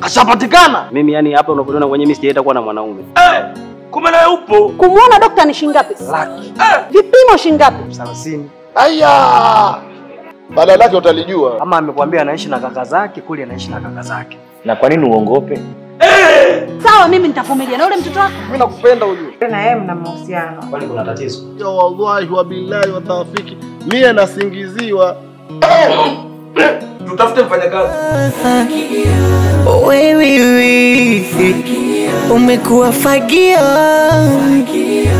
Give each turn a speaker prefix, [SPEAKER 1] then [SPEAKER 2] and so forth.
[SPEAKER 1] Kashapatikana.
[SPEAKER 2] Mimi yani hapa unapoona kwenye mimi sijaenda kuwa na mwanaume.
[SPEAKER 1] Eh, kumbe naye upo.
[SPEAKER 3] Kumwona dokta ni shingapi?
[SPEAKER 1] Laki. Eh,
[SPEAKER 3] Vipimo shingapi?
[SPEAKER 4] Hamsini.
[SPEAKER 5] Aya, bala lake utalijua.
[SPEAKER 4] Kama amekwambia anaishi na kaka zake, kule anaishi na kaka zake.
[SPEAKER 6] Na kwa nini uongope?
[SPEAKER 3] Sawa, mimi nitavumilia na yule mtoto wako.
[SPEAKER 4] Mimi nakupenda ujue.
[SPEAKER 7] na yeye mna mahusiano.
[SPEAKER 6] Kwani kuna tatizo?
[SPEAKER 5] Ya wallahi wa billahi wa tawfiki, mie nasingiziwa.
[SPEAKER 1] tutafute mfanyakazi.
[SPEAKER 8] Wewe umekuwa fagio